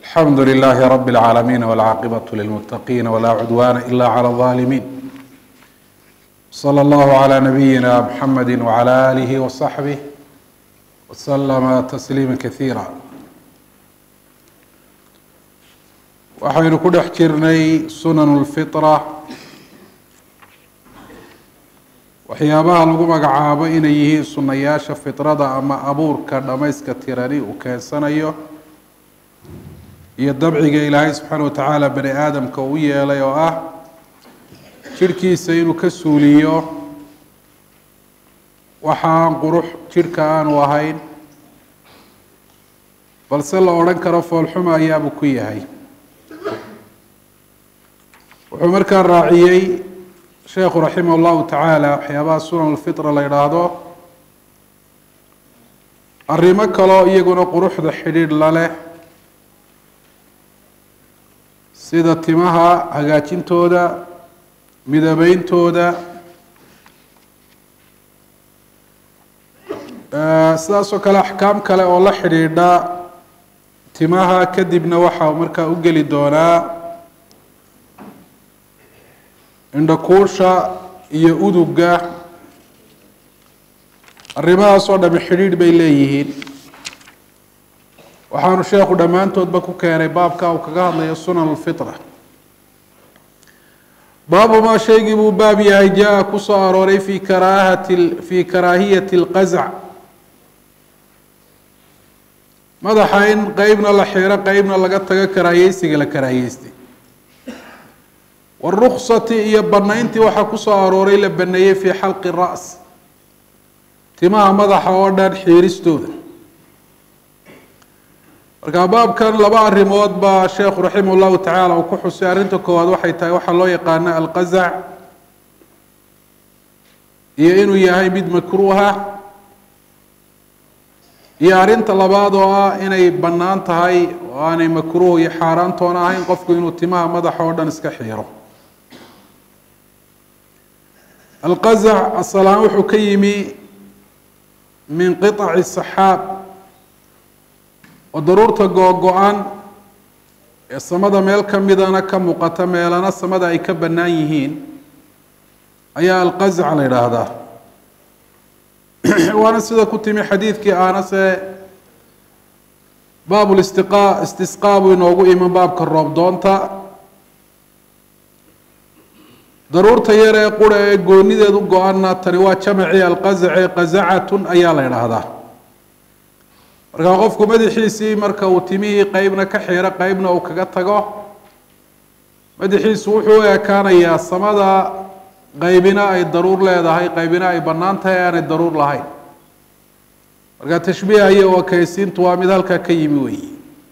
alxamdu lilahi rab اlcaalamiin wاlcaaqibaة lilmutaqiin wla cudwana ila clى الظalimin slى اllahu عlى nabiyina mxamedi wعlى alih وصaxbih wslama tasliima kasiira waxaynu ku dhex jirnay sunan اlfiطra waxyaabaha lagu magacaabo inay yihiin sunayaasha fiطrada ama abuurka dhamayska tirani uu keensanayo iyo dabciga ilaahay subxaana wa tacaala bani aadamka u yeelay oo ah jidhkiisa inuu ka suuliyo waxa aan qurux jidhka aanu ahayn balse la odhan karo foolxuma ayaabuu ku yahay wuxuu markaa raaciyey sheekhu raximah llahu tacaala waxyaabaha sunan lfitra la yidhaahdo arrimo kaloo iyaguna quruxda xidhiidh la leh sida timaha hagaajintooda midabeyntooda sidaas oo kale axkaam kale oo la xidhiidha timaha kadibna waxaa markaa u geli doonaa indhakuusha iyo uduga arrimahaas oo dhami xidhiidh bay leeyihiin waxaanu sheekhu dhammaantoodba ku keenay baabka uu kaga hadlayo sunan alfitra baabu maa shaygii buu baab yahay jaa ku soo arooray fi karaahati fi karaahiyati اlqazac madaxa in qeybna la xiro qeybna laga tago karaahiyeysiga la karaahiyeystay waruksati iyo banayntii waxaa ku soo arooray la baneeyey fi xalqi ra's timaha madaxa oo dhan xiiristooda marka baabkan laba arrimood baa sheekhu raximah llahu tacaala uu ku xusay arrinta koowaad waxay tahay waxaa loo yaqaana alqazac iyo inuu yahay mid makruuha iyo arrinta labaad oo ah inay bannaan tahay oo aanay makruuh iyo xaaraantoona ahayn qofku inuu timaha madaxa oo dhan iska xiiro alqazac asalaan wuxuu ka yimi min qiطaci saxaab oo daruurta googo-an ee samada meel ka midana ka muuqata meelana samada ay ka bannaan yihiin ayaa alqazac la yidhaahdaa waana sida ku timi xadiidkii aanase baab listiqa istisqaa buu inoogu iman baabka roobdoonta daruurta yar ee qura ee goonideed u go-ana tani waa jamacii alqazace qazacatun ayaa la yidhaahdaa markaa qofku madaxiisii marka uu timihii qeybna ka xiro qeybna uu kaga tago madaxiisu wuxuu u ekaanayaa samada qeybina ay daruur leedahay qeybina ay bannaan tahay aanay daruur lahayn marka tashbiiha iyo wakaysiintu waa mid halkaa ka yimi weyi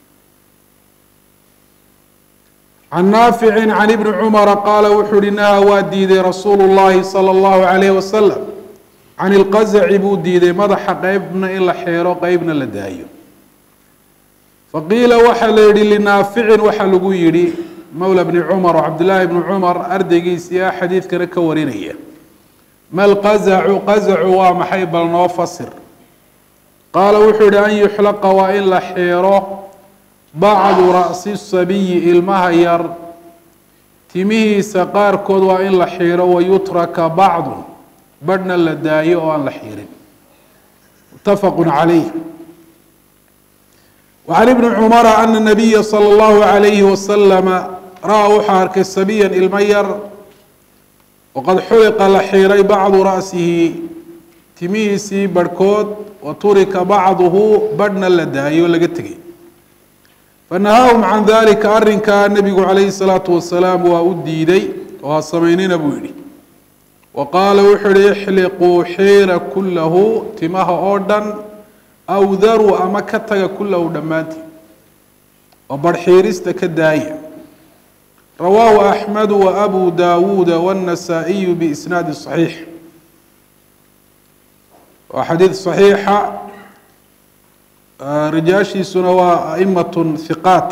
can naaficin can ibni cumara qaala wuxuu uhi nahaa waa diiday rasuulu llahi sala allahu calayhi wasalam can ilqazaci buu diiday madaxa qeybna in la xeero qeybna la daayo faqiila waxaa la yihi linaaficin waxaa lagu yidhi mowla bni cumar oo cabdillaahi bni cumar ardaygiisii ah xadiidkana ka warinaya ma lqazacu qazacu waa maxay bal noo fasir qaala wuxuu yihi an yuxlaqa waa in la xeero bacdu ra'si sabiyi ilmaha yar timihiisa qaarkood waa in la xiiro wayutraka bacdu badhna la daayo oo aan la xiirin mutafaqu calayh wacan ibni cumara ana nabiya sala allahu alayhi wasalama ra-a wuxuu arkay sabiyan ilmo yar waqad xuliqa la xiiray bacdu ra'sihi timihiisii barhkood wa turika bacduhu badhna la daayo laga tegay fanahaahum can dalika arrinkaa nabigu calayhi salaatu wasalaam waa u diiday oo ha samaynina buu yihi wa qaala wuxuu yihi ixliquu xiira kullahu timaha oo dhan aw daruu ama ka taga kullahu dhammaantii oo barxiirista ka daaya rawaahu axmedu wa abu daawuuda waannasaa'iyu biisnaadi saxiix waa xadiid saxiixa rijaashiisuna waa aimatun hiqaat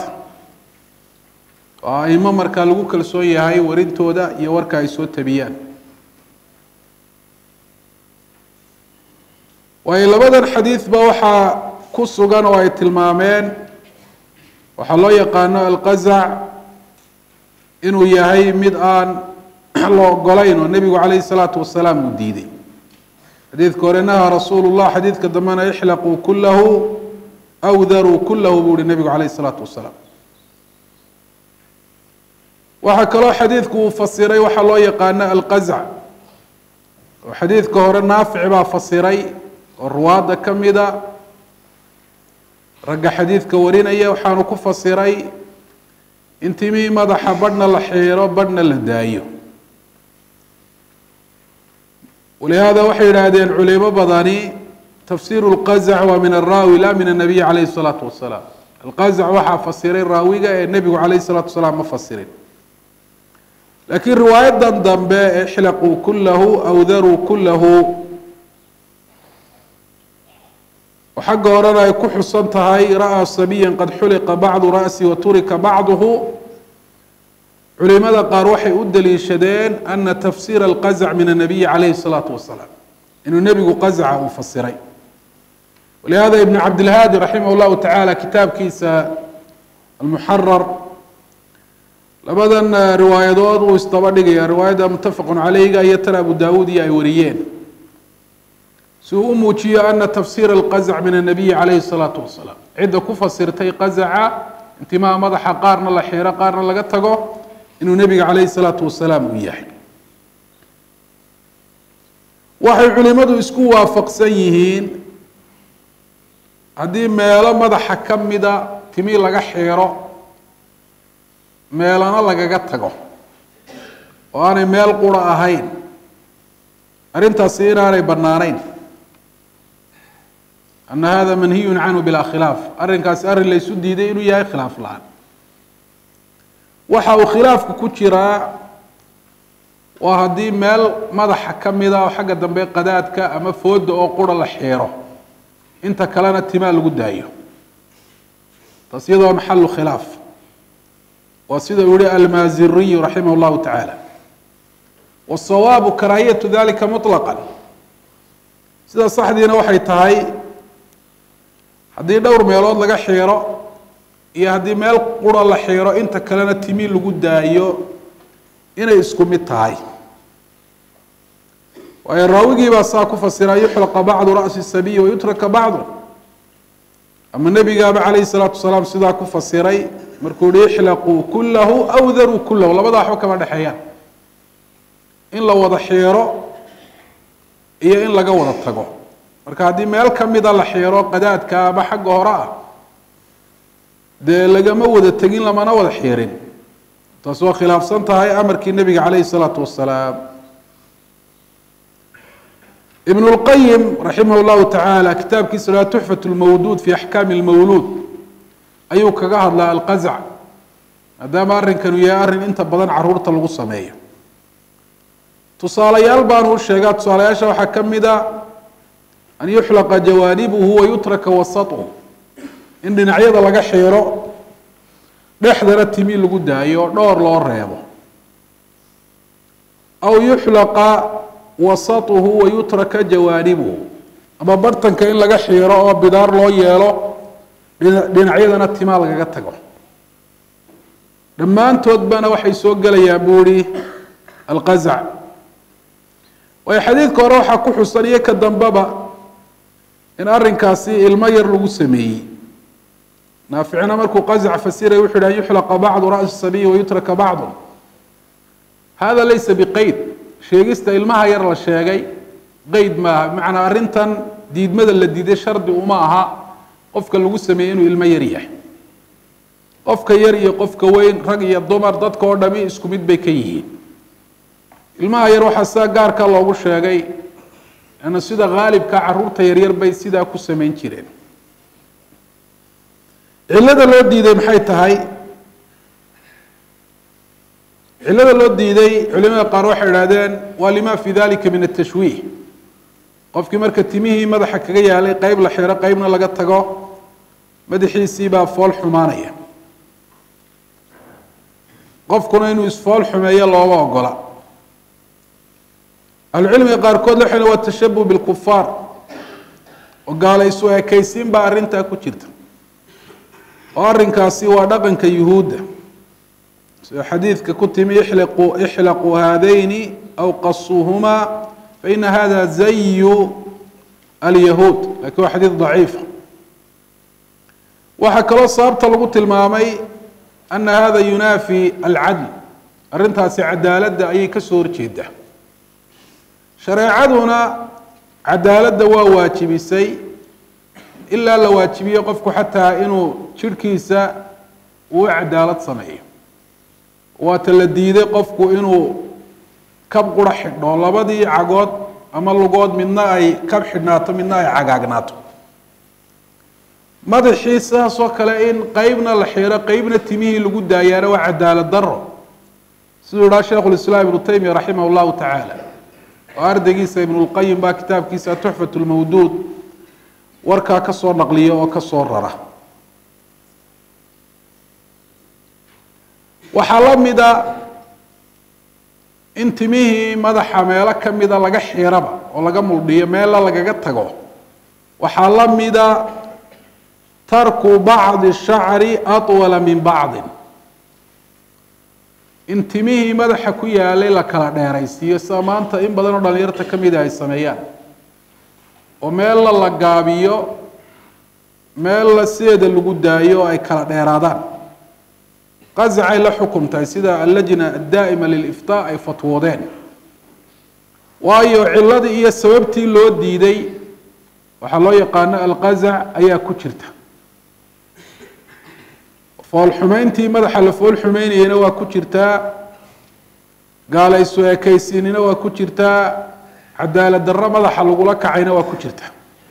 waa aimo markaa lagu kalsoon yahay warintooda iyo warka ay soo tabiyaan waayo labadan xadiidba waxaa ku sugan oo ay tilmaameen waxaa loo yaqaano alqazac inuu yahay mid aan la ogolayn oo nebigu calayhi الsalaatu wasalaam uu diiday xadiidka hore nahaa rasuulu llah xadiidka dambena ixlaquu kulahu aw daruu kulahu buu uhi nebigu calayh الsalaatu wasalaam waxaa kaloo xadiidku uu fasiray waxaa loo yaqaano alqazac oo xadiidka hore naafic baa fasiray oo ruwaadda ka mida ragga xadiidka warinaya waxaanu ku fasiray in timihii madaxa badhna la xiiro badhna la daayo walihaada waxay yidhaahdeen culimo badani tafsiru lqazac waa min araawi la min anabiy calayhi الsalaatu wasalaam alqazac waxaa fasiray raawiga ee nebigu calayh الsalaatu wasalaam ma fasirin laakiin riwaayadan dambe ee ixlaquu kulahu aw daruu kulahu oo xagga horena ay ku xusan tahay ra'aa sabiyan qad xuliqa bacdu ra'si wa turika bacduhu culimada qaar waxay u daliishadeen ana tafsiira alqazac min anabiyi calayhi الsalaatu wasalaam inuu nebigu qazaca uu fasiray walihada ibn cabdilhaadi raximah llahu tacaala kitaabkiisa almuxarar labadan riwaayadood uu isdaba dhigaya riwaayadda muttafaqun caleyga iyo tan abu daawuud iyo ay wariyeen si uu u muujiyo ana tafsiira alqazac min anabiyi calayhi الsalaatu wasalaam cidda ku fasirtay qazaca intimaa madaxa qaarna la xiiro qaarna laga tago inuu nebiga calayhi الsalaatu wasalaam uu yahay waxay culimadu isku waafaqsan yihiin haddii meelo madaxa ka mida timi laga xiiro meelana lagaga tago oo aanay meel qura ahayn arrintaasi inaanay bannaanayn ana hada manhiyun canhu bilaa khilaaf arrinkaasi arrin laysu diiday inuu yahay khilaaf la-aan waxa uu khilaafku ku jiraa waa haddii meel madaxa ka mida oo xagga dambe qadaadka ama fooda oo qura la xiiro inta kalena timaa lagu daayo taas iyada waa maxalu khilaaf waa sida uu yihi almaaziriyu raximah llahu tacaala wasawaabu karaahiyatu dalika muطlaqa sida saxdiina waxay tahay haddii dhowr meelood laga xiiro iyo haddii meel qura la xiiro inta kalena timi lagu daayo inay isku mid tahay waayo raawigii baa saa ku fasira yuxlaqa bacdu ra'si sabiyi wayutraka bacdu ama nebigaaba calayhi salaatu wasalaam sidaa ku fasiray markuu yihi ixlaquu kulahu aw daruu kulahu labada waxba kama dhexeeyaan in la wada xiiro iyo in laga wada tago marka haddii meel kamida la xiiro qadaadka ama xagga hore ah dee lagama wada tegin lamana wada xiirin taas waa khilaafsan tahay amarkii nebiga calayhi salaatu wasalaam ibn اlqayim raximah اllahu tacaala kitaabkiisa laha tuxfat lmawduud fi axkaami اlmawluud ayuu kaga hadlaa alqazac maadaama arrinkanu yahay arrin inta badan caruurta lagu sameeyo tusaalayaal baanu u sheegaa tusaalayaasha waxaa ka mida an yuxlaqa jawaanibuhu wayutraka wasatuhu in dhinacyada laga xiiro dhexdana timi lagu daayo dhowr loo reebo aw yuxlaqa wasatuhu wayutraka jawaanibuhu ama bartanka in laga xiiro oo bidaar loo yeelo dhinacyadana timaa lagaga tago dhammaantoodbana waxay soo gelayaan buu ihi alqazac waayo xadiidka hore waxaa ku xusan iyo ka dambeba in arrinkaasi ilmo yar lagu sameeyey naaficina markuu qazac fasiray wuxu yhi an yuxlaqa bacdu ra'si sabiyi wayutraka bacdu hada laysa biqeyd sheegista ilmaha yar la sheegay qeyd maaha bimacnaa arrintan diidmada la diiday shardi uma aha qofka lagu sameeyey inuu ilmo yar yahay qofka yar iyo qofka weyn rag iyo dumar dadka oo dhami isku mid bay ka yihiin ilmaha yar waxaa sidaa gaarka loogu sheegay ana sida haalibka caruurta yaryar bay sidaa ku samayn jireen cillada loo diiday maxay tahay cillada loo diiday culimada qaar waxay idhahdeen waa lima fi dalika min atashwiih qofkii marka timihii madaxa kaga yaalay qeyb la xiro qeybna laga tago madaxiisii baa fool xumaanaya qofkuna inuu isfool xumeeyo looma ogola ahlucilmiga qaarkood waxay waa tashabuh bilkufaar oo gaalaysu ekaysiin baa arrintaa ku jirta oo arrinkaasi waa dhaqanka yuhuudda sida xadiidka ku timi ixliquu ixlaquu haadayni aw qasuuhumaa faina hada zayu alyahuud lakin waa xadiid daciifa waxaa kaloo sababta lagu tilmaamay ana hada yunaafi alcadl arrintaasi cadaaladda ayay ka soo horjeedaa shareecaduna cadaaladda waa waajibisay ilaa la waajibiyo qofku xataa inuu jirhkiisa uu cadaalad sameeyo waata la diiday qofku inuu kab qura xidho labadii cagood ama lugood midna ay kab xidhnaato midna ay cagaagnaato madaxii sidaasoo kale in qeybna la xiro qeybna timihii lagu daayaana waa cadaalad daro siduu idhaha sheikhu lislaam ibnu taymiya raximah llahu tacaala oo ardaygiisa ibnulqayim baa kitaabkiisa tuxfat lmawduud warkaa ka soo naqliya oo ka soo rara waxaa la mida in timihii madaxa meelo ka mida laga xiraba oo laga muldhiyo meella lagaga tago waxaa la mida tarku bacdi shacri atwala min bacdin in timihii madaxa ku yaalay la kala dheeraysiiyo sida maanta in badan oo dhalinyarta ka mida ay sameeyaan oo meella la gaabiyo meella sideeda lagu daayo oo ay kala dheeraadaan qazacay la xukum tahay sida allajna addaa'ima liliftaa ay fatwoodeen waayo ciladii iyo sababtii loo diiday waxaa loo yaqaano alqazac ayaa ku jirta foolxumeyntii madaxa la fool xumeynayena waa ku jirtaa gaalaysu ekaysiinina waa ku jirtaa cadaalad darro madaxa lagula kacayna waa ku jirta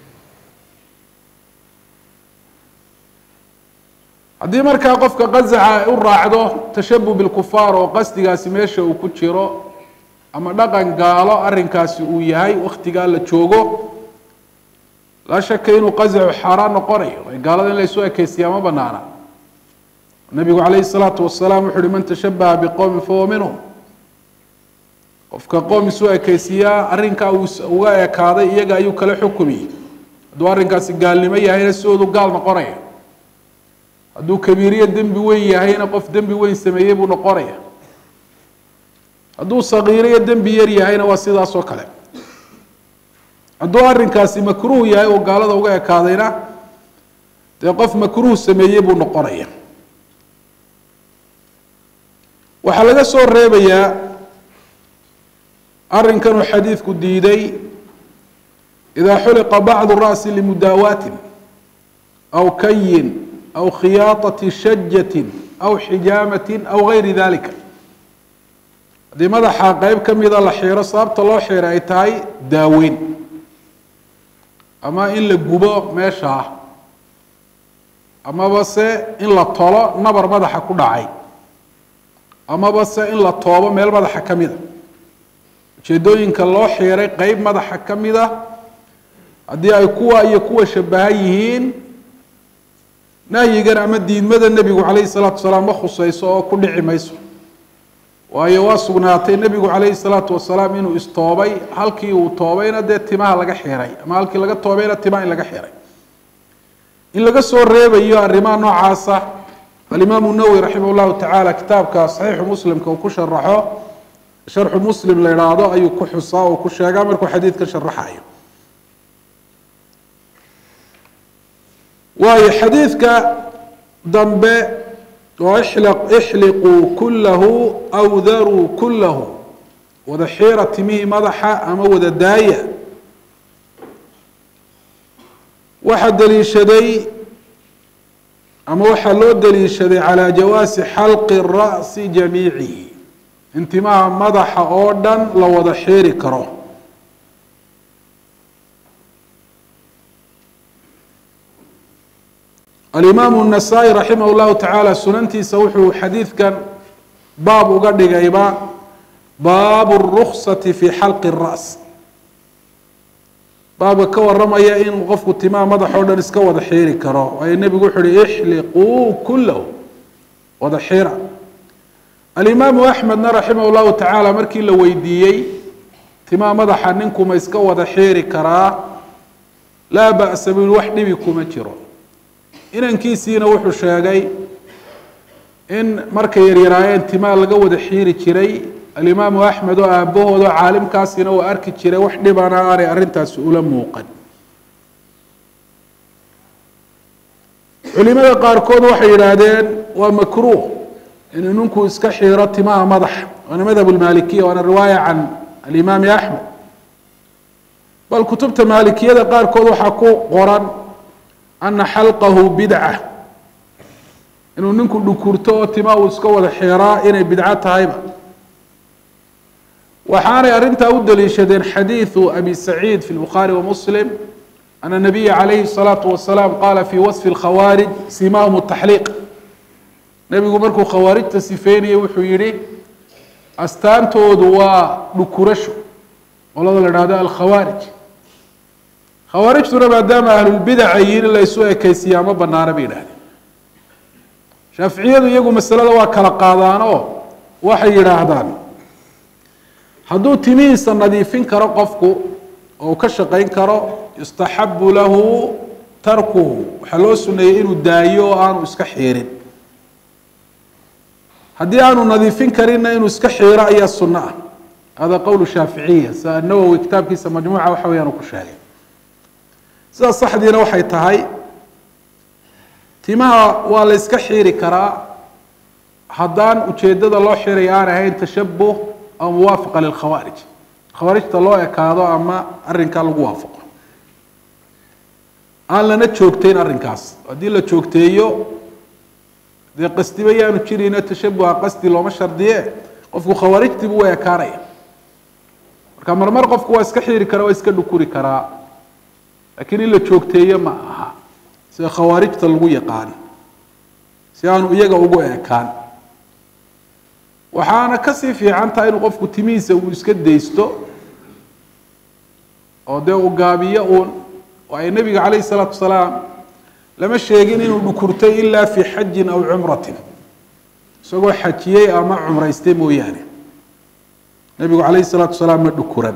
haddii markaa qofka qazaca ay u raacdo tashabuh bilkufaar oo qasdigaasi meesha uu ku jiro ama dhaqan gaalo arrinkaasi uu yahay waktigaa la joogo laa shaka inuu qazacu xaaraan noqonayo gaalada in laysu ekeysiyaa ma banaana nabigu calayhi salaatu wasalaam wuxu uhi man tashabaha biqowmin fahuwa minhum qofka qoom isu ekeysiyaa arrinkaa uu uga ekaaday iyaga ayuu kala xukumiyey hadduu arrinkaasi gaalnimo yahayna sidoodu gaal noqonaya hadduu kabiiriyo dembi weyn yahayna qof dembi weyn sameeyey buu noqonaya hadduu sagiiro iyo dembi yar yahayna waa sidaas oo kale hadduu arrinkaasi makruuh yahay oo gaalada uga ekaadayna dee qof makruuh sameeyey buu noqonaya waxaa laga soo reebayaa arrinkanuu xadiidku diiday idaa xuliqa bacdu ra'si limudaawaatin aw kayin aw khiyaatati shajatin aw xijaamatin aw gayri dalika haddii madaxa qeyb ka mida la xiiro sababta loo xiira ay tahay daaweyn ama in la gubo meesha ah amaba se in la tolo nabar madaxa ku dhacay amaba se in la toobo meel madaxa ka mida ujeedooyinka loo xiiray qeyb madaxa ka mida haddii ay kuwa iyo kuwa shabahan yihiin nahyigan ama diidmada nebigu calayhi salaatu wasalaam ma khuseyso oo ku dhici mayso waayo waa sugnaatay nebigu calayhi salaatu wasalaam inuu istoobay halkii uu toobayna dee timaha laga xiray ama halkii laga toobayna timaha in laga xiray in laga soo reebayo arrimaha noocaasa alimaamu nawowi raximah llahu tacaala kitaabka saxiixu muslimka uu ku sharaxo sharxu muslim la idhaahdo ayuu ku xusaa oo ku sheegaa markuu xadiidka sharaxayo waayo xadiidka dambe oo ixliquu kulahu aw daruu kulahu wada xiira timihii madaxa ama wada daaya waxaa daliishaday ama waxaa loo daliishaday calaa jawaasi xalqi ra'si jamiicihi in timaha madaxa oo dhan la wada xiiri karo alimaamu الnasaa-i raximah اllahu tacaala sunantiisa wuxuu xadiidkan baab uga dhigayba baabu الruksati fi xalqi الra's baabka ka waramaya in qofku timaha madax oo dhan iska wada xiiri karo waayo nebigu wuxu uhi ixliquu kulahu wada xiira alimaamu axmedna raximah اllahu tacaala markii la weydiiyey timaha madaxa ninkuma iska wada xiiri karaa laa ba'sa buu yihi wax dhibi kuma jiro inankiisiina wuxuu sheegay in markay yaryaraayeen timaa laga wada xiiri jiray alimaamu axmed oo aabahooda oo caalimkaasina uu arki jiray wax dhibana aanay arrintaasi ula muuqan culimada qaarkood waxay yidhaahdeen waa makruuh inuu ninku iska xiiro timaha madaxa waana madhab lmaalikiya waana riwaaya can alimaami axmed bal kutubta maalikiyada qaarkood waxaa ku qoran ana xalqahu bidca inuu ninku dhukurto oo tima uu iska wada xiraa inay bidco tahayba waxaanay arrintaa u daliishadeen xadiidu abi saciid fi lbukhaari wa muslim ana nabiya calayhi الsalaatu wasalaam qaala fi wasfi اlkhawaarij simahum taxliiq nebigu markuu khawaarijta sifeynayay wuxuu yihi astaantoodu waa dhukurasho qolada la dhahdo alkhawaarij khawaarijtuna maadaama ahlulbidaca yihin in la isu ekeysiyaa ma banaana bay yidhahdeen shaaficiyadu iyagu masalada waa kala qaadaan oo waxay yidhaahdaan hadduu timihiisa nadiifin karo qofku oo uu ka shaqayn karo yustaxabu lahu tarkuhu waxaa loo suneeyey inuu daayo oo aanu iska xiirin haddii aanu nadiifin karinna inuu iska xiiro ayaa sunno ah hada qowl shaaficiya sida anawowi kitaabkiisa majmuuca waxa weyaan uu ku sheegay sidaas saxdiina waxay tahay timaha waa la yska xiiri karaa haddaan ujeedada loo xiraya aan ahayn tashabuh aw muwaafaqa lilkhawaarij khawaarijta loo ekaado ama arrinkaa lagu waafaqo aan lana joogteyn arrinkaas haddii la joogteeyo dee qasdiba yaanu jirayno tashabuha qasdi looma shardiye qofku khawaarijtiibu waa ekaanaya marka marmar qofku waa iska xiiri karaa waa iska dhukuri karaa laakiin in la joogteeyo ma aha sida khawaarijta lagu yaqaan si aanu iyaga ugu ekaan waxaana kasii fiican tahay inuu qofku timihiisa uu iska daysto oo dee uu gaabiyo uun waayo nebiga calayhi salaatu wasalaam lama sheegin inuu dhukurtay ilaa fi xajin aw cumratin isagoo xajiyey ama cumraystay mooyaane nebigu calayhi salaatu wasalaam ma dhukuran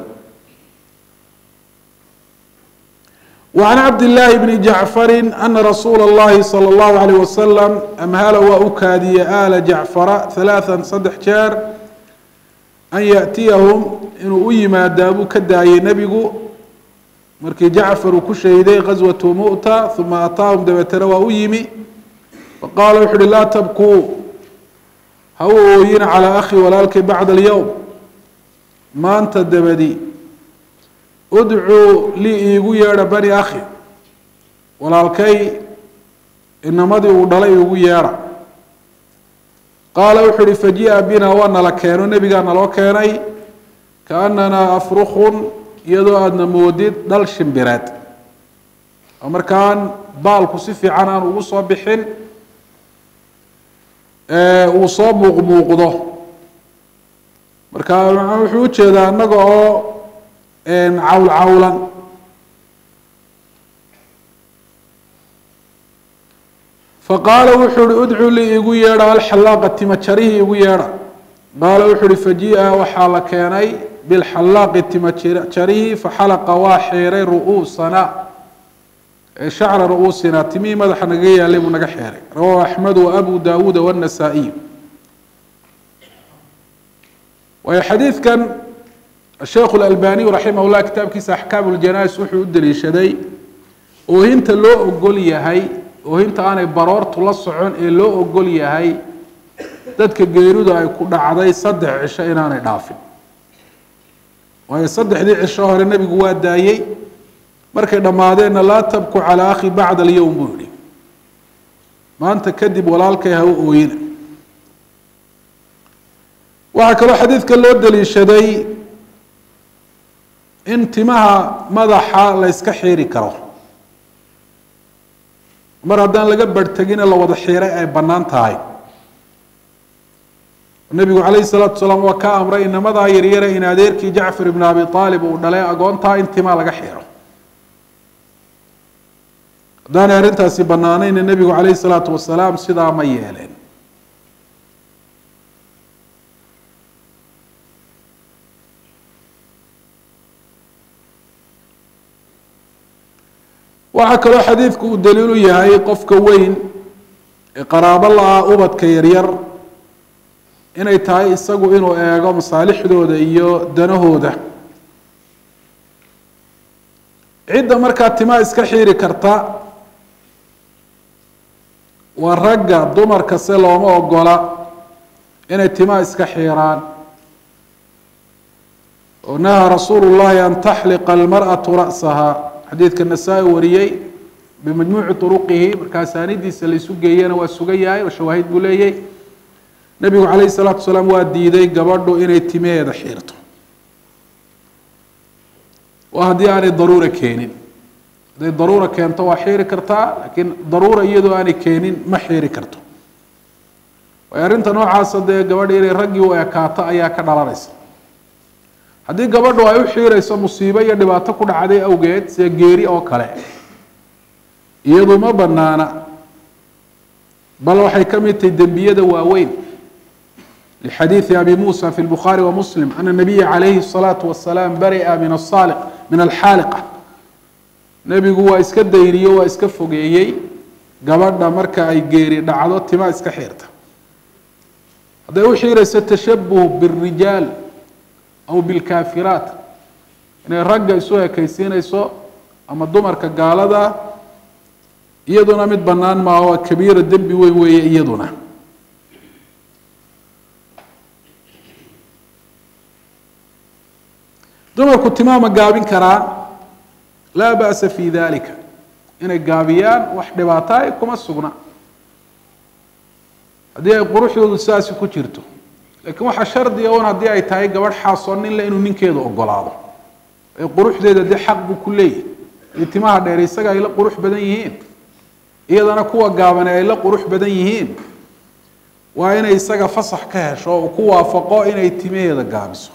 وعن عبد الله بن جعفر أن رsuuل اللhi صلى الله عليه وسلم أmhل waa u kaadiyey آل جعفر ثaلاثا saddex jeer أn yأتiyahم inuu u yimaadaa buu ka daayey nebigu markii jacfar uu ku shahiday غaswaة muؤtة ثuma ataaهum dabeetana waa u yimi faqaala wuxu uhi laa tabkuu ha u ooyina calى أخi walaalkay baعd اليوم maanta dabadi udcuu lii iigu yeedha bani akhi walaalkay inamadii uu dhalay iigu yeedha qaala wuxuu uhi faji'a bina waa nala keeno nebigaa naloo keenay kaananaa afrukun iyadoo aadna moodid dhal shimbireed oo markaan baalku si fiican aan ugu soo bixin uu soo muuqmuuqdo marka wuxuu ujeedaa annaga oo cawl cawlan faqaala wuxuu uhi udcuu lii igu yeedha alxallaaqa timajarihii igu yeedha qaala wuxuu uhi faji'a waxaa la keenay bilxallaaqi timajarihii faxalaqa waa xeeray ru'uusana shacra ru'uusina timihii madaxa nagaga yaalay buu naga xeeray rawahu axmed wa abu daawuuda wannasaa'iy waayo xadiidkan sheekhu اlalbaniyu raximah llah kitaabkiisa axkaam اljanais wuxuu u daliishaday oohinta loo ogol yahay oohinta aanay baroortu la socon ee loo ogol yahay dadka geeridu ay ku dhacday saddex cisho inaanay dhaafin waayo saddexdii cisho hore nebigu waa daayey markay dhammaadeenna laa tabku calaa akhi bacda alyowm buu yihi maanta kadib walaalkay ha u ooyina waxaa kaloo xadiidka loo daliishaday in timaha madaxa la yska xiiri karo mar haddaan laga barhtegine la wada xiiray ay bannaan tahay nebigu calayhi salaatu wasalaam waa ka amray inamadaa yaryare in adeerkii jacfar ibn abi aalib uu dhalay agoontaa in timaa laga xiiro haddaanay arrintaasi bannaanayna nebigu calayhi salaatu wasalaam sidaa ma yeeleen waxaa kaloo xadiidku uu daliilu yahay qofka weyn ee qaraabo la-ah ubadka yaryar inay tahay isagu inuu eego masaalixdooda iyo danahooda cidda markaa timaa iska xiiri karta waa ragga dumarka se looma ogola inay timaa iska xiiraan oo nahaa rasuulu llahi an taxliqa almarأaةu ra'saha xadiidka nasaa-i wariyey bimajmuuci طuruqihi marka asaanidiisa laysu geeyana waa sugan yahay oo shawaahid buu leeyay nebigu calayh الsalaatu wasalaam waa diiday gabadhu inay timaheeda xiirto waa haddii aanay daruura keenin hadday daruura keento waa xiiri kartaa laakiin daruura iyadoo aanay keenin ma xiiri karto waayo arrinta noocaasa dee gabadha inay raggii u ekaato ayaa ka dhalanaysa haddii gabadhu ay u xiirayso musiibo iyo dhibaato ku dhacday awgeed sida geeri oo kale iyadu ma banaana bal waxay ka mid tahay dembiyada waaweyn lixadiidi abi muusa fi lbukhaari wa muslim ana nabiya calayhi الsalaatu wasalaam bari'a min asaliq min alxaaliqa nebigu waa iska dayriyo waa iska fogeeyey gabadha marka ay geeri dhacdo tima iska xiirta hadday u xiirayso tashabuh bاrijaal aw bilkaafiraat inay ragga isu ekaysiinayso ama dumarka gaalada iyaduna mid bannaan maaha waa kabiira dembi weyn weeye iyaduna dumarku timaama gaabin karaan laa ba'sa fi dalika inay gaabiyaan wax dhibaato ay kuma sugna haddii ay quruxdoodu sidaasi ku jirto lakiin waxaa shardiga un haddii ay tahay gabadh xaasoo nin le inuu ninkeedu ogolaado ee quruxdeeda dee xaq buu ku leeyahy iyo timaha dheer isaga ay la qurux badan yihiin iyadana kuwa gaabane ay la qurux badan yihiin waa inay isaga fasax ka hesho oo ku waafaqo inay timaheeda gaabiso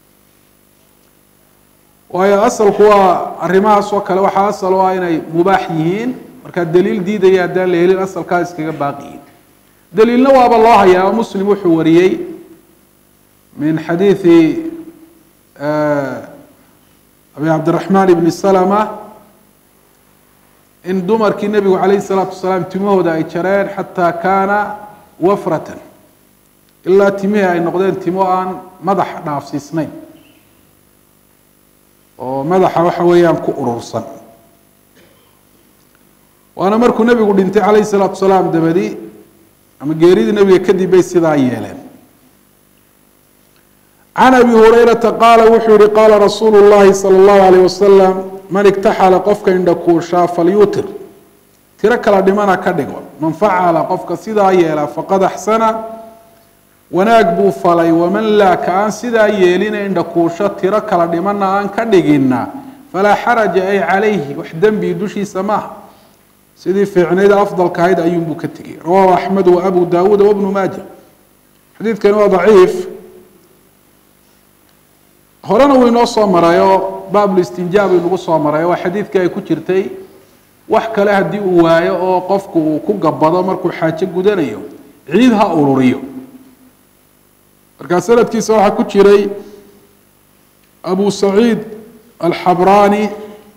waayo asalku waa arrimahaas oo kale waxaa asal u ah inay mubaax yihiin markaa daliil diidaya haddaan la helin asalkaa iskaga baaqi yihiin daliilna waaba loo hayaa muslim wuxuu wariyey min xadiidi abi cabdiraxmaan ibni salama in dumarkii nebigu calayhi salaatu wasalaam timahooda ay jareen xataa kaana wafratan ilaa timihii ay noqdeen timo aan madax dhaafsiisnayn oo madaxa waxa weeyaan ku urursan waana markuu nebigu dhintay calayhi salaatu wasalaam dabadi ama geeridii nebiga kadib bay sidaa yeeleen can abi hurayrata qaala wuxuu yihi qaala rasuulu llahi sala allahu alayh wasalam man igtaxala qofka indhakuushaa falyutir tiro kala dhimana ka dhigo man facala qofka sidaa yeela faqad axsana wanaag buu falay waman laa ka aan sidaa yeelina indhakuusho tiro kala dhimana aan ka dhigina falaa xaraja ay calayhi wax dembi dushiisa maaha sidii fiicnayd afdalka ahayd ayuunbuu ka tegay rawahu axmed wa abu daawuud wabnu maaja xadiidkani waa daciif horena wuu inoo soo marayo baablistinjaab inagu soo marayo waa xadiidkii ay ku jirtay wax kale haddii uu waayo oo qofku uu ku gabado markuu xaajo gudanayo ciid ha ururiyo markaa sanadkiisa waxaa ku jiray abu saciid alxabraani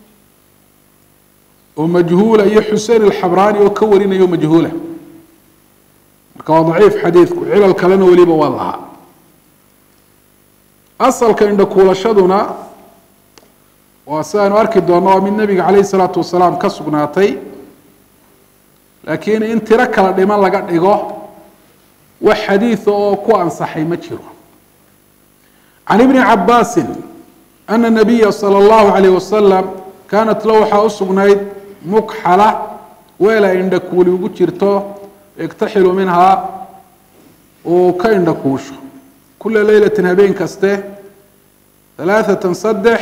oo majhuula iyo xusein alxabraani oo ka warinayo majhuula marka waa daciif xadiidku cilal kalena weliba waa lahaa asalka indhakuulashaduna waa sidaanu arki doonno waa mid nebiga calayhi salaatu wasalaam ka sugnaatay laakiin in tiro kala dhiman laga dhigo wax xadiida oo ku ansaxay ma jiro can ibni cabaasin ana nabiya sala allahu calayh wasalam kaanat la waxaa u sugnayd mukxala weel ay indhakuuli ugu jirto yaktaxilu minhaa uu ka indhakuusho kula leylatin habeen kaste halaaثatan saddex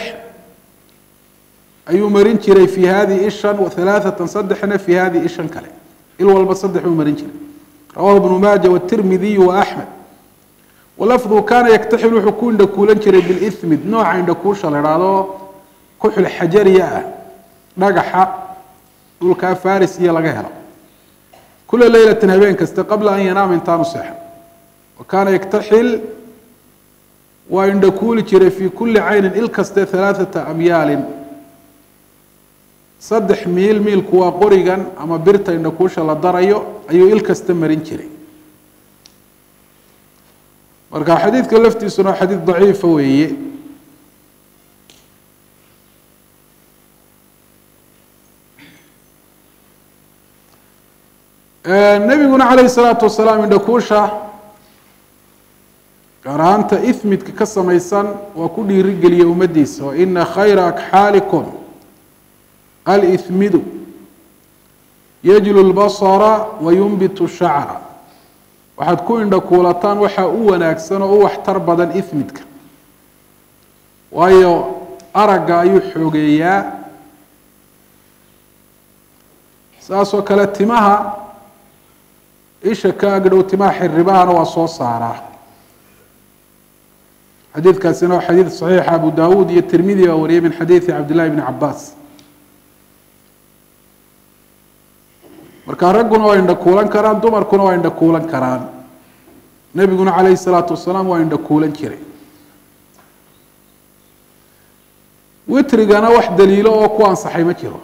ayuu marin jiray fi hadihi ishan halaaثatan saddexna fi hadihi ishan kale il walba saddex buu marin jiray rawahu ibnu maaja wاtirmidiyu waaxmed walafdu kaana yaktaxil wuxuu ku indhakuulan jiray bilimid nooca indhakuusha la idhaahdo kuxul xajariya ah dhagaxa dhulkaa faris iyo laga helo kula leylatin habeen kaste qabla an yanaama intaanu seexan wa kaana yaktaxil waa indhakuuli jiray fi kuli caynin il kaste halaaثata amyaalin saddex miil miilku waa qorigan ama birta indhakuusha la darayo ayuu il kasta marin jiray marka xadiidka laftiisuna waa xadiid daciifa weeye nebiguna calayhi salaatu wasalaam indhakuusha gaar ahaanta ihmidka ka samaysan waa ku dhiirigeliyay ummaddiisa wa ina khayra akxaalikum alihmidu yajlu lbasara wa yunbitu shacra waxaad ku indhakuulataan waxaa u wanaagsan oo u waxtar badan ihmidka waayo aragga ayuu xoogeeyaa saasoo kale timaha isha ka agdhow timaha xirribahana waa soo saaraa xadiidkaasina waa xadiid saxiixa abu dawuud iyo tirmidi baa wariyay min xadiidi cabdillahi bni cabaas marka ragguna waa indhakuulan karaan dumarkuna waa indhakuulan karaan nebiguna calayhi salaatu wasalaam waa indhakuulan jiray witrigana wax daliilo oo ku ansaxay ma jiro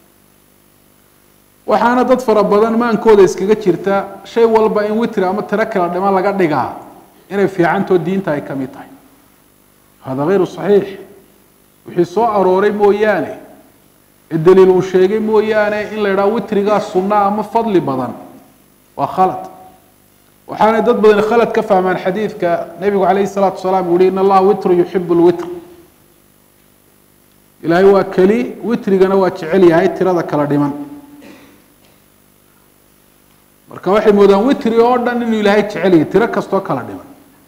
waxaana dad fara badan maankooda iskaga jirta shay walba in witri ama tiro kala dhima laga dhigaa inay fiicantoo diinta ay ka mid tahay hada hayru saxiix wixii soo arooray mooyaane ee daliil uu sheegay mooyaane in la idhaha witrigaa sunna ama fadli badan waa khalad waxaanay dad badan khalad ka fahmaan xadiidka nebigu calayhi salaatu wasalaam uu yihi in allaha witru yuxibu lwitr ilaahay waa keli witrigana waa jecel yahay tirada kala dhiman marka waxay moodaan witri oo dhan inuu ilaahay jecel yahay tiro kastoo kala dhiman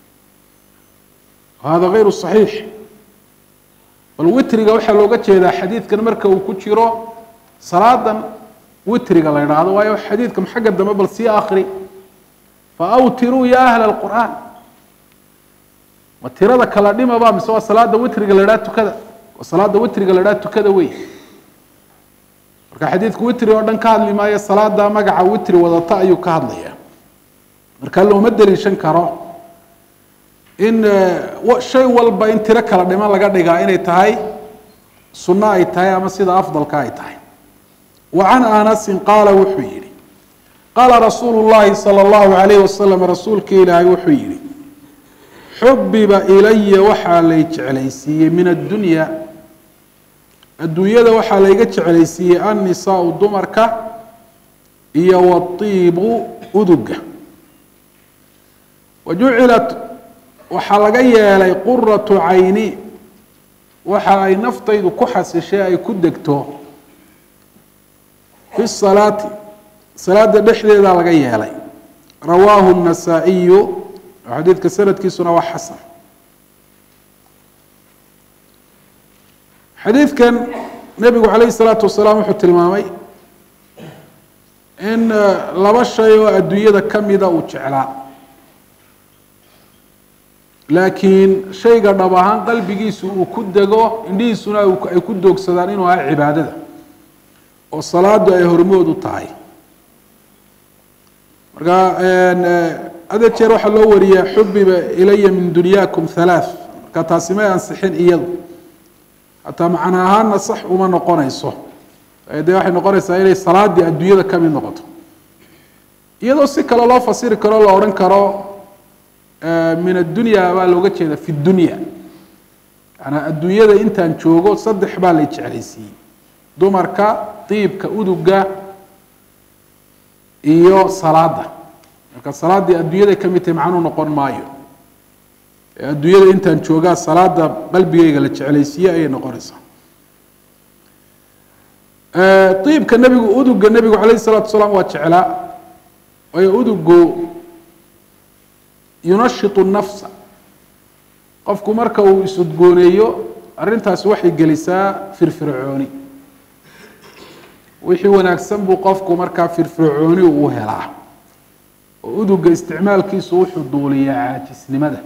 hada hayru saxiix bal witriga waxaa looga jeedaa xadiidkan marka uu ku jiro salaadan witriga la idhaahdo waayo xadiidkan xagga dambe bal sii akri fa awtiruu ya ahla alqur'aan ma tirada kala dhimaba mise waa salaada witriga la idhaha tukada waa salaada witriga la idhaha tukada wey marka xadiidku witri oo dhan ka hadli maayo salaada magaca witri wadata ayuu ka hadlaya marka looma daliishan karo in shay walba in tiro kala dhiman laga dhigaa inay tahay sunno ay tahay ama sida afdalka ay tahay wa can anasin qaala wuxuu yihi qaala rasuulu llahi salى اllahu alayh wasalam rasuulka ilaahay wuxuu yihi xubiba ilaya waxaa lay jeclaysiiyey min addunya adduunyada waxaa layga jeclaysiiyey annisaau dumarka iyo watiibu uduga wajucilat waxaa laga yeelay quratu cayni waxa ay naftaydu ku xasishay ay ku degto fi salaati salaada dhexdeedaa laga yeelay rawaahu النasaaئiyu xadiidka sanadkiisuna waa xasan xadiidkan nebigu calayh الsalaatu wasalaam wuxuu tilmaamay in laba shay oo adduunyada kamida uu jeclaa laakiin shayga dhab ahaan qalbigiisu uu ku dego indhihiisuna ay ku doogsadaan inuu aha cibaadada oo salaadu ay hormood u tahay marka hada jeer waxaa loo wariyaa xubiba ilaya min dunyaakum halaath marka taasi may ansixin iyadu hataa macna ahaana sax uma noqonayso dee waxay noqonaysaa inay salaadii adduunyada kamid noqoto iyadoo si kale loo fasiri karo la odhan karo min addunya baa looga jeeda fi dunya yanaa adduunyada intaan joogo saddex baa lay jeclaysiiyey dumarka diibka uduga iyo salaada marka salaaddii adduunyaday ka mid tahay macnuu noqon maayo adduunyada intaan joogaa salaada qalbigeyga la jeclaysiiye ayay noqonaysaa iibka nebigu uduga nebigu calayh الsalatu wasalaam waa jeclaa waayo udugu yunashitu nafsa qofku marka uu isudgooneeyo arrintaasi waxay gelisaa firfircooni wixii wanaagsan buu qofku markaa firfircooni uu helaa oo uduga isticmaalkiisu wuxuu duuliyaa caajisnimada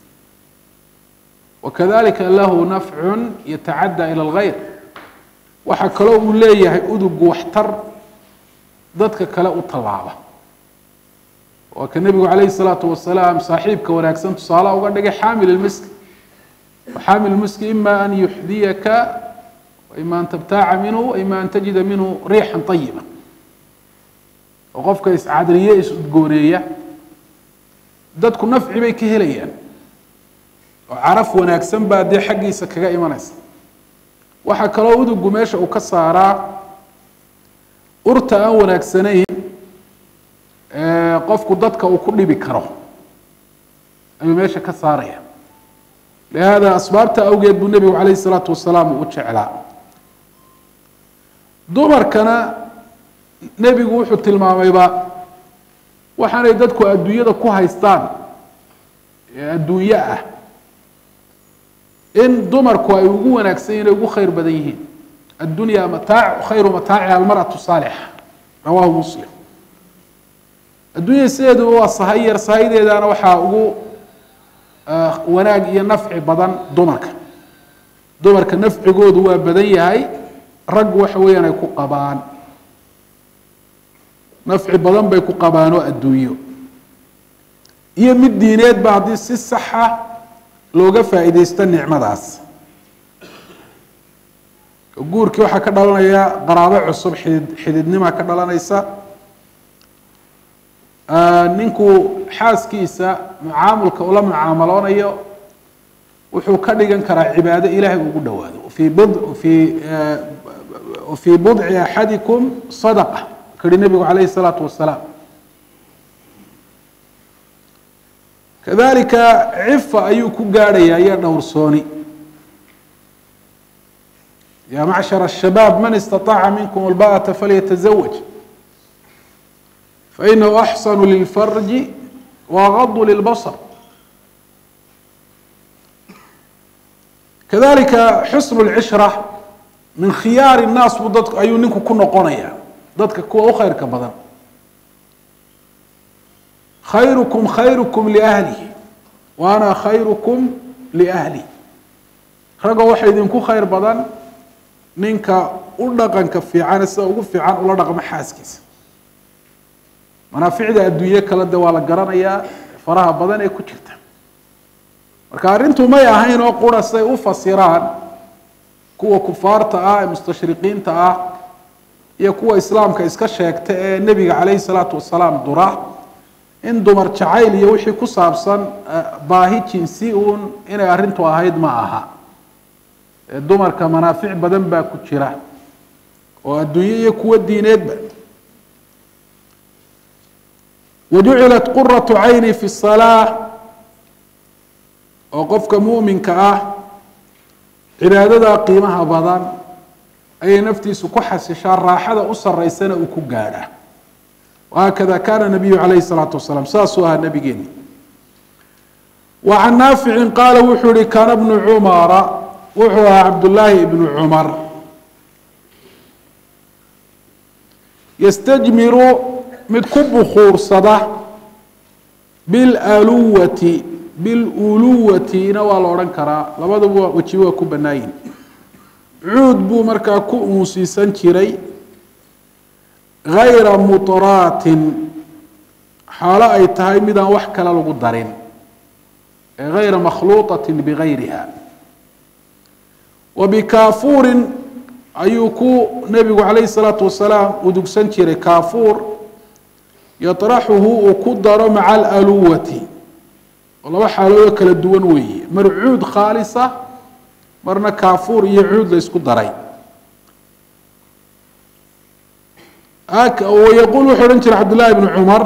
wakadalika lahu nafcun yatacadى ilى اlgayr waxaa kaloo uu leeyahay udugu waxtar dadka kale u tallaaba waa ka nebigu calayhi الsalaatu wasalaam saaxiibka wanaagsan tusaalaha uga dhigay xaamil اlmiski xaamil miski ima an yuxdiyaka ima an tabtaaca minhu ima an tajida minhu riixan ayiba oo qofka iscadriye is-udgooneeya dadku nafci bay ka helayaan oo caraf wanaagsan baa dee xaggiisa kaga imanaysa waxaa kaloo udugu meesha uu ka saaraa urta aan wanaagsanayn qofku dadka uu ku dhibi karo ayuu meesha ka saaraya lihaada asbaabta awgeed buu nebigu calayhi isalaatu wasalaam u jeclaa dumarkana nebigu wuxuu tilmaamayba waxaanay dadku adduunyada ku haystaan ee adduunyo ah in dumarku ay ugu wanaagsan yihin ay ugu khayr badan yihiin addunya mataac khayru mataaciha almarأatu saalixa rawahu muslim adduunya sideeduba waa sahay yar sahaydeedaana waxaa ugu wanaag iyo nafci badan dumarka dumarka nafcigoodu waa badan yahay rag waxa weeyaan ay ku qabaan nafci badan bay ku qabaan oo adduunyo iyo mid diineedba haddii si saxa looga faa'iideysto nicmadaas guurkii waxaa ka dhalanaya qaraabo cusub xidid xididnima ka dhalanaysa ninku xaaskiisa mucaamulka ula mucaamaloonayo wuxuu ka dhigan karaa cibaado ilahay ugu dhawaado fii bd fii fii budci axadikum sadaqa kari nebigu calayhi الsalaatu wasalaam kadalika cifa ayuu ku gaadhaya iyo dhowrsooni ya macshar الshabaab man istaطaaca minkum alba'ata falyatazawaj fainahu axsanu lilfarji wagadu lilbasr kadalika xusn اlcishra min khiyaari الnaas buu dad ayuu ninku ku noqonaya dadka kuwa u khayrka badan khayrukum khayrukum liahlihi wa ana khayrukum liahli ragoo waxa idinku khayr badan ninka u dhaqanka fiicane sida ugu fiican ula dhaqmo xaaskiisa manaaficda adduunye kale de waa la garanayaa faraha badan ee ku jirta marka arrintu may ahayn oo qura siday u fasiraan kuwa kufaarta ah ee mustashriqiinta ah iyo kuwa islaamka iska sheegta ee nebiga calayhi salaatu wasalaam dura in dumar jacayl iyo wixii ku saabsan baahi jinsi uun inay arrintu ahayd ma aha dumarka manaafic badan baa ku jira oo adduunye iyo kuwo diineedba wajucilat quratu cayni fi salaa oo qofka muminka ah cibaadada qiimaha badan ayay naftiisu ku xasishaa raaxada u saraysana uu ku gaadha wahakada kana nabiyu calayhi salaatu wasalaam saasuu ahaa nabigeeni wa can naaficin qaala wuxuu yihi kaana bnu cumara wuxuu ahaa cabdullaahi ibnu cumar yastajmiru mid ku bukuursada bilaluwati biluluwatina waa la odhan karaa labadaba weji waa ku banaayin cuud buu markaa ku uusiisan jiray gayra mutraatin xaalo ay tahay midaan wax kale lagu darin ee gayra makhluuطatin bigayriha wa bikaafuurin ayuu ku nebigu calayhi الsalaatu wasalaam udugsan jiray kaafuur yaطraxuhu uu ku daro maca alaluwati oo laba xaaloodoo kala duwan weeye mar cuud khaalisa marna kaafuur iyo cuud la ysku daray yaquul wuxuu odhan jiray cabdullahi bnu cumar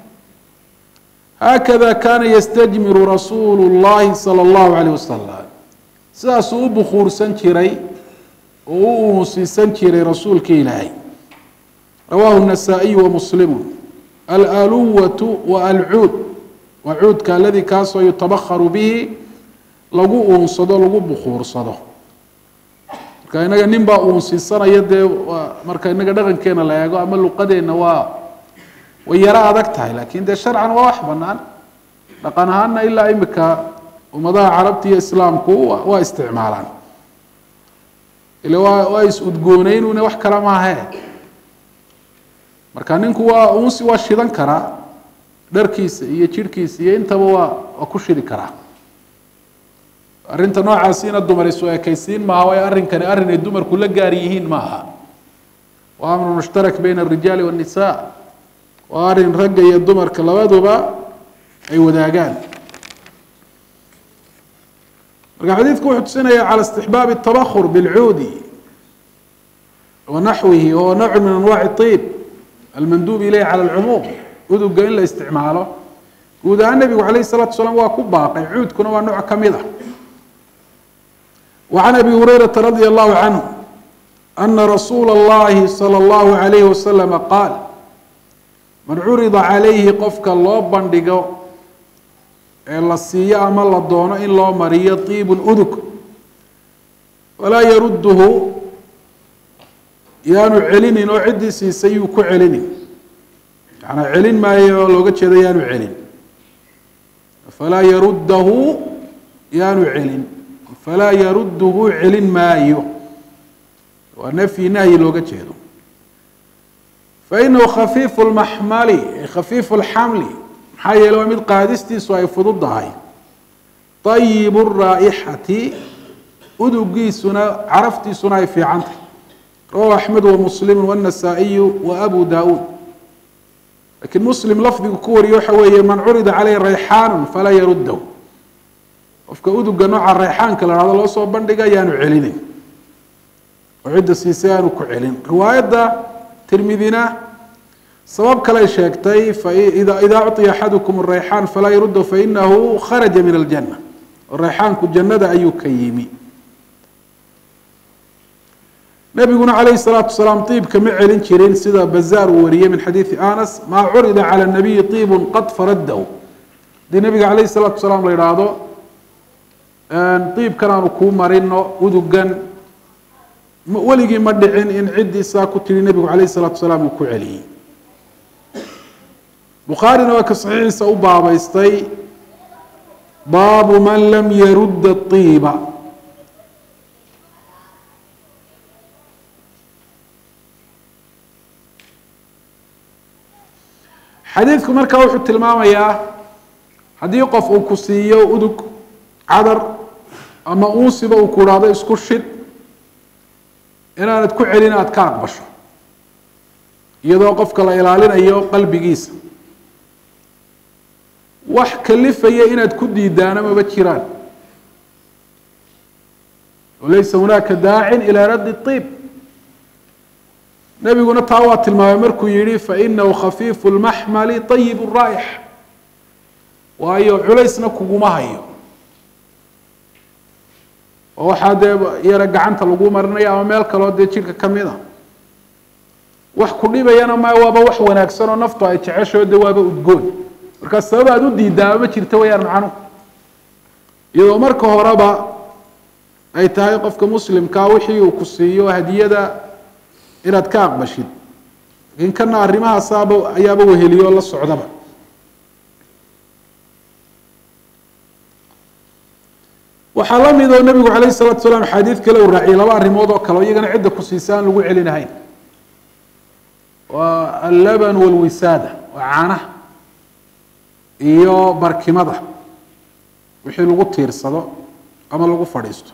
haakada kana yastajmiru rasuulu اllahi salى اllahu alayh wasalam sidaasuu u bukuursan jiray oo u uusiisan jiray rasuulka ilaahay rawahu النasaaئiyu wamuslimu alaluwatu wa alcuud waa cuudka aladii kaasoo yutabakaru bihi lagu uunsado lagu bukuursado marka inaga nin baa uunsiisanaya dee waa marka inaga dhaqankeena la eego ama luqadeenna waa way yaro adag tahay lakin dee sharcan waa wax banaan dhaqan ahaana ilaa imika ummadaha carabta iyo islaamku waa isticmaalaan ile waa waa is-udgooneynune wax kale maahe marka ninku waa unsi waa shidan karaa dharkiisa iyo jirhkiisa iyo intaba waa waa ku shidi karaa arrinta noocaasiina dumar isu ekaysiin maaha waayo arrinkani arrin ay dumarku la gaar yihiin maaha waa amru mushtarak bayna arijaali waannisa waa arrin ragga iyo dumarka labaduba ay wadaagaan marka xadiidku wuxuu tusinaya calى istixbaabi الtabakur biاlcuudi wa naxwihi wahuwa nawc min anwaci طiib almanduub ilayh calى اlcumuum uduga in la isticmaalo guud ahaan nebigu alayh الsalatu salaam waa ku baaqay cuudkuna waa nooc ka mid a وعn abi hurayraةa radي الlahu canه ana rasuula اllahi salى اllahu عalayh waslama qaal man curida calayhi qofka loo bandhigo ee la siiyo ama la doono in loo mariyo طiibun udug walaa yarudduhu yaanu celinin oo ciddii siisay yuu ku celinin yanaa celin maayo oo looga jeedo yaanu celin falaa yaruddahu yaanu celin falaa yarudduhu celin maayo waa nafyi nahyi looga jeedo fainahu khafiifu lmaxmali khafiifu lxamli maxaa yeele waa mid qaadistiisu ay fududahay ayibu raa'ixati udugiisuna caraftiisuna ay fiican tahay rawahu axmed wa muslimu wاnasaa'iyu wa abu daawuud lakiin muslim lafdigu ku wariye waxa weeye man curida caleyh rayxaanu falaa yaruddahu qofka uduga nooca rayxaanka la hahdo loo soo bandhiga yaanu celinin oo cidda siisay aanu ku celin riwaayadda tirmidina sabab kaley sheegtay idaa uطiya axadukum rayxaan falaa yaruddahu fainahu kharaja min aljana rayxaanku jannada ayuu ka yimi nabiguna calayh الsalaatu wasalaam iibka ma celin jirin sida bazaar uu wariyey min xadiidi anas maa curida calى nabiyi iibu qad faraddahu haddii nabiga calayh الsalaatu wasalaam la idhaahdo iibkan aanu kuu marino udugan weligii ma dhicin in ciddii saa ku tiri nebigu calayh الsalaatu wasalaam uu ku celiyey bukhaarina waa ka saxiixiisa u baabaystay baabu man lam yarudda iiba xadiidku markaa wuxuu tilmaamayaa haddii qof uu ku siiyo udug cadar ama uusiba uu ku idhaahdo isku shid inaanad ku celin aada ka aqbasho iyadoo qofka la ilaalinayo qalbigiisa wax kalifaya inaad ku diidaana maba jiraan walaysa hunaaka daacin ilaa raddi iib nebiguna taa waa tilmaamay markuu yihi fainahu khafiifu lmaxmali ayib raa'ix waayo culaysna kuguma hayo oo waxaa dee yara gacanta lagu marinayo ama meel kaloo dee jidhka kamid a wax ku dhibayana ma waaba wax wanaagsan oo naftu ay jecesho de waaba udgoon markaa sabab aad u diidaaba ma jirta wayaan macnuhu iyadoo marka horeba ay tahay qofka muslimkaa wixii uu ku siiyo hadiyada inaad ka aqbashid lakin kana arrimahaasaaba ayaaba weheliyo o la socdaba waxaa la mid oo nebigu calayh salatu salaam xaadiid kale uu raaciyay laba arrimood oo kale o iyagana cidda ku siisa aan lagu celinahayn waa allaban walwisaada waa caanaha iyo barkimada wixii lagu tiirsado ama lagu fadhiisto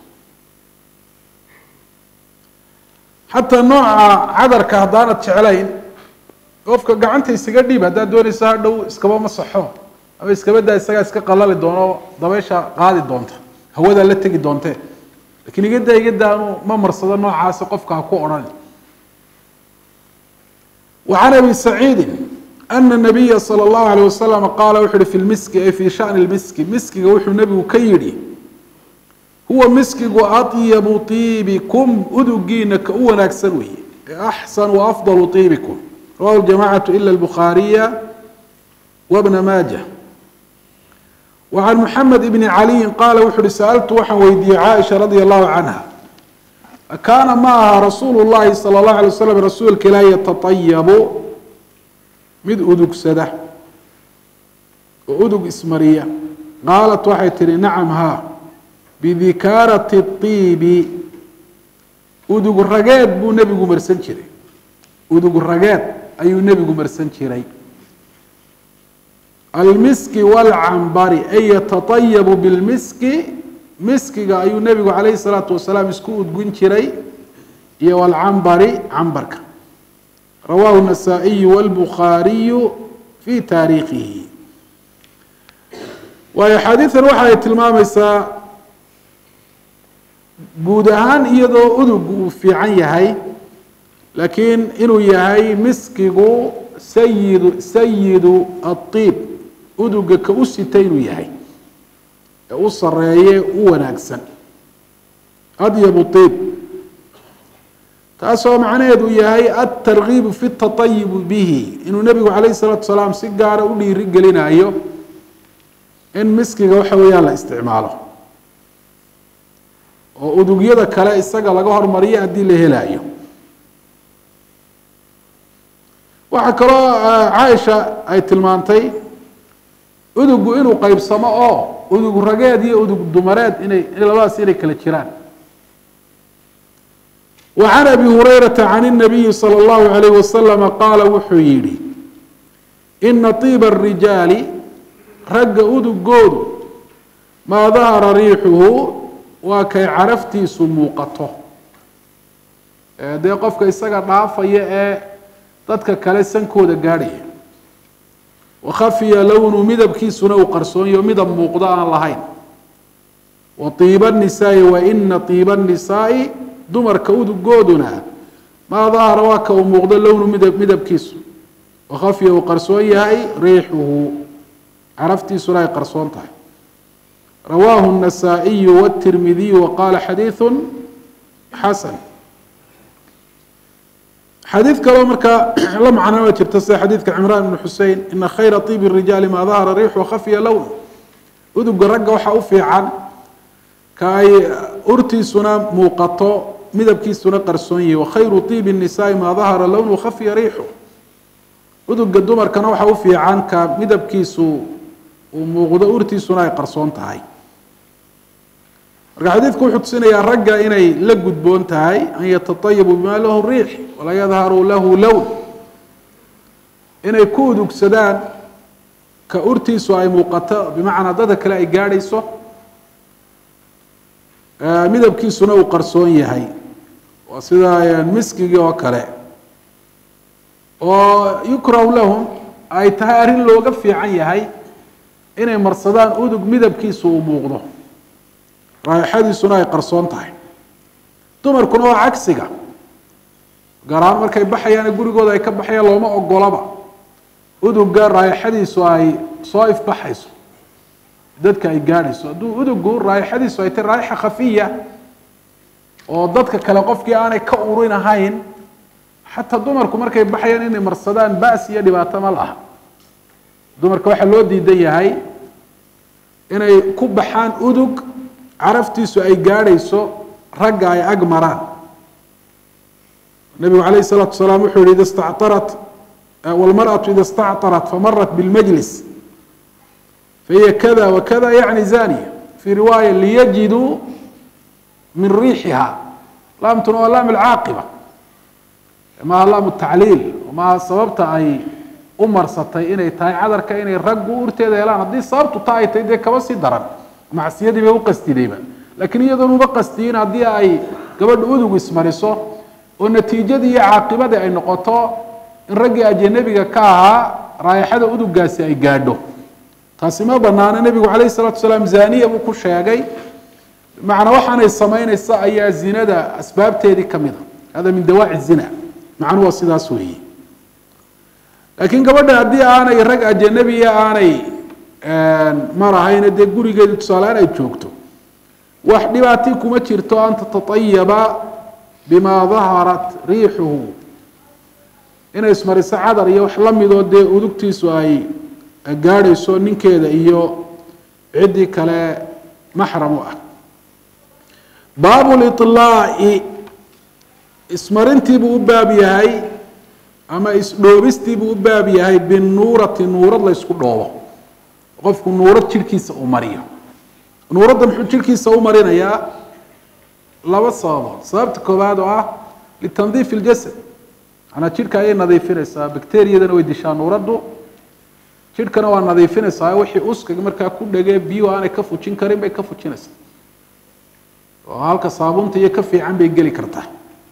xataa nooca cadarka haddaanad jeclayn qofka gacanta isaga dhiib haddaad doonaysa hadhow iskaba masaxo ama iskabadaa isagaa iska qalali doono dabeysha qaadi doonta hawadaa la tegi doontee lakiin igadaa igadaanu ma marsado noocaasi qofka ha ku odhan وعن أبي سعيد أن النبي صلى الله عليه وسلم قال وxu hi في المسك أي في شأن المسك miskiga wuxuu nebigu ka yihi huwa miskigu أطيب طيبكم udugiina ka u wanaagsan weeye أحسن وأفضل طيبكم رواه الجماعة إلا البخارية وابن ماجة وعن محمد بن علي قال wuxu hi سألت waxaan weydiiyey عائشha رضي الله عنها kaana ma aha rasuulu llahi salى اllahu alay waslam rasuulka ilaah yatatayabu mid udugsada oo udug ismariya qaalat waxay tihi nacam haa bidikaarati طiibi udug rageed buu nebigu marsan jiray udug rageed ayuu nebigu marsan jiray almiski wاlcambari ay yatatayabu bilmiski miskiga ayuu nebigu calayhi salaatu wasalaam isku udgun jiray iyo walcambari cambarka rawaahu النasaaئiyu wاlbukhaariyu fi taariikhihi waayo xaadiidan waxa ay tilmaamaysaa guud ahaan iyadoo udugu uu fiican yahay laakiin inuu yahay miskigu sayidu sayidu aلطiib uduga ka u sita inuu yahay ee u sareeye u wanaagsan adyabu طiib taasoo macnaheedu yahay aلtargiibu fi الtaطayibu bihi inuu nebigu calayh الsalaatu wasalaam si gaara u dhiiri gelinayo in miskiga waxa weeyaan la isticmaalo oo udugyada kale isaga laga hormariyo haddii la helaayo waxaa kaloo caaisha ay tilmaantay udugu inuu qeybsamo oo udug rageed iyo udug dumareed inay labadaas inay kala jiraan wa can abi hurayrata can الnabiyi salى اllahu alayh wasalama qaala wuxuu yihi ina طiiba الrijaali ragga udugoodu maa dahara riixuhu waa kay caraftiisu muuqato dee qofka isaga dhaafaya ee dadka kale sankooda gaadhaya wakhafiya lownu midabkiisuna uu qarsoonyo midab muuqdo aan lahayn wa tiiba nisaai wa ina tiiba nisaai dumarka udugooduna maa dahara waa ka uu muuqdo lownu midab midabkiisu wakhafiya uu qarsoon yahay riixuhu caraftiisuna ay qarsoon tahay rawaahu النasaaئiyu wالtirmidiyu waqaala xadiiثu xasan xadiid kaloo markaa la macnama jirta sida xadiidka cimraan ibn xusein ina khayra طiib الrijaali maa dahara riixu khafya lown uduga ragga waxaa u fiican ka ay urtiisuna muuqato midabkiisuna qarsoon yahi wakhayru طiib الnisaai maa dahara lown khafya riixu uduga dumarkana waxaa u fiican ka midabkiisu uu muuqdo urtiisuna ay qarsoon tahay marka xadiidku wuxuu tusinayaa ragga inay la gudboon tahay an yataطayabuu bima lahu riix walaa yadharu lahu lown inay ku udugsadaan ka urtiisu ay muuqato bimacnaa dadka kale ay gaadhayso midabkiisuna uu qarsoon yahay waa sida miskigii oo kale oo yukrahu lahum ay tahay arrin looga fiican yahay inay marsadaan udug midabkiisu uu muuqdo raaixadiisuna ay qarsoon tahay dumarkuna waa cagsiga gaar ahaan markay baxayaan gurigooda ay ka baxayaan looma ogolaba uduga raaixadiisu ay soo ifbaxayso dadka ay gaadhayso hadduu udugu raaixadiisu ay tahy raaixa khafiya oo dadka kale qofkii aanay ka urin ahayn xataa dumarku markay baxayaan inay marsadaan bas iyo dhibaato ma laha dumarka waxaa loo diidan yahay inay ku baxaan udug caraftiisu ay gaadhayso ragga ay ag maraan nabigu alayh الsalaatu wasalaam wuxuu yihi ida stactarat wاlmarأaةu ida stactarat famarat bاlmajlis fahiya kada wakada yaعni zaniya fii riwaaya liyajiduu min riixiha laamtuna waa laam اlcaaqiba maaha laam الtacliil maaha sababta ay u marsatay inay tahay cadarka inay raggu urteeda helaan haddii sababtu ta ay tahay dee kaba sii daran macsiyadii bay uqastidayba laakiin iyadoon uba qastiyin haddii ay gabadha udug ismariso oo natiijadii iyo caaqibadii ay noqoto in raggii ajanabiga ka ahaa raayaxada udugaasi ay gaadho taasi ma banaano nebigu calayh salatu salaam zaniya buu ku sheegay macnaa waxaanay samaynaysa ayaa zinada asbaabteedii kamid a hada min dawaaci zina macnuhu waa sidaas weeye laakiin gabadha haddii aanay rag ajanabiya aanay marahayna dee gurigeedii tusaaleaan ay joogto wax dhibaati kuma jirto an tataayaba bima daharat riixuhu inay ismariso cadar iyo wax lamidoo dee udugtiisu ay gaadhayso ninkeeda iyo ciddii kale maxram u ah baabu liطlaaci ismarintiibuu u baab yahay ama isdhoobistiibuu u baab yahay binuurati nuurad la ysku dhoobo qofku nuurad jirhkiisa uu mariyo nuuradda muxuu jirhkiisa u marinayaa laba sababood sababta koowaad oo ah litandiif اljasad manaa jidhka ayay nadiifinaysaa bacteriyadana way dishaa nuuraddu jidhkana waa nadiifinaysaa wixii uskaga markaa ku dhegee biyuhu aanay ka fujin karin bay ka fujinaysaa oo halka saabuunta iyo ka fiican bay geli kartaa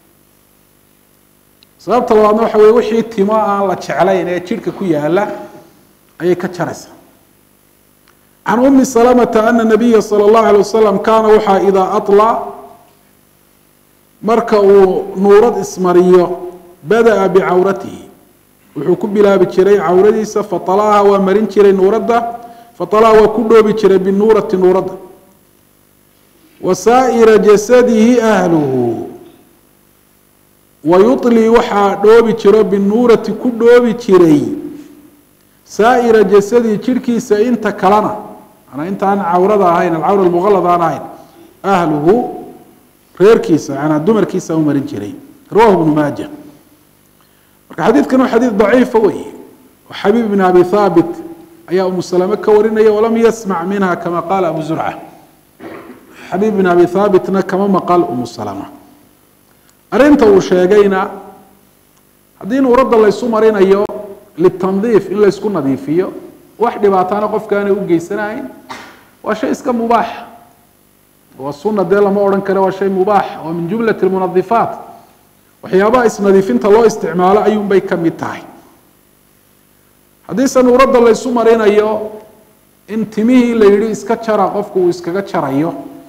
sababta labaadna waxa weye wixii timo aan la jeclayn ee jidhka ku yaala ayay ka jaraysaa can umi salamata ana nabiya sala allahu alay wasalam kaana waxaa idaa aطlaa marka uu nuurad ismariyo bada'a bicawratihi wuxuu ku bilaabi jiray cawradiisa faطalaha waa marin jiray nuuradda faطalaha waa ku dhoobi jiray binuurati nuuradda wa saa'ira jasadihi ahluhu wa yuطlii waxaa dhoobi jiro binuurati ku dhoobi jiray saa'ira jasadihi jidhkiisa inta kalena manaa inta aan cawrada ahayn alcawra almuqalad aan ahayn ahluhu reerkiisa manaa dumarkiisa u marin jiray rawahu ibnu maaja marka xadiidkan waa xadiid daciifa wey oo xabiib ibn abi haabit ayaa umu salame ka warinaya walam yasmac minha kama qaala abu zurca xabiib ibn abi haabitna kama maqal umu salama arrinta uu sheegayna haddii nuuradda laysu marinayo litandiif in laysku nadiifiyo wax dhibaataana qofka aanay u geysanahayn waa shay iska mubaax waa sunna dee lama odhan karo waa shay mubaax waa min jumlati lmunadifaat waxyaabaha isnadiifinta loo isticmaalo ayuunbay ka mid tahay haddiise nuuradda laysu marinayo in timihii la yidhi iska jara qofku uu iskaga jarayo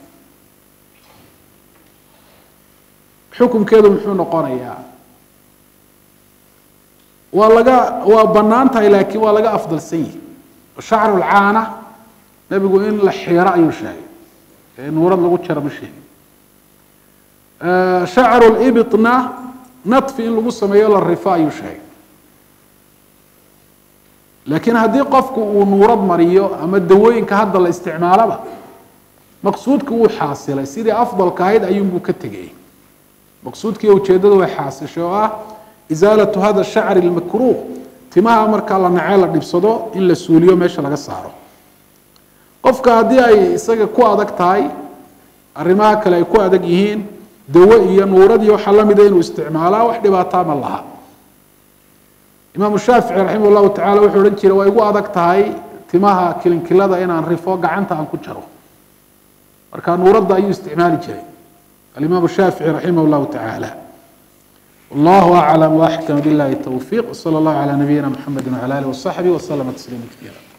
xukunkeedu muxuu noqonayaa waa laga waa bannaan tahay laakiin waa laga afdalsan yihi shacru lcaana nebigu in la xiiro ayuu sheegay ee nuurad lagu jaro ma sheegin shacru libitna nadfi in lagu sameeyo la rifo ayuu sheegay laakiin haddii qofku uu nuurad mariyo ama dawooyinka hadda la isticmaalaba maqsuudka wuu xaasilay sidii afdalka ahayd ayuunbuu ka tegayay maqsuudkii ujeeddadu way xaasishay oo ah isaalatu hada shacri lmakruuh timaha markaa la nacee la dhibsado in la suuliyo meesha laga saaro qofka haddii ay isaga ku adag tahay arrimaha kale ay ku adag yihiin dawo iyo nuurad iyo waxaa lamida inuu isticmaalaa wax dhibaataa ma laha imaamu shaafici raximah llahu tacala wuxuu odhan jiray waa igu adag tahay timaha kilinkilada inaan rifo gacanta aan ku jaro marka nuuradda ayuu isticmaali jiray alimaam shaafici raximah llahu tacaala wallahu aclam waaxkam billahi towfiiq wsala allahu calaa nabiyina mxamedi wcala alih wasaxbi waslama tasliima kaiira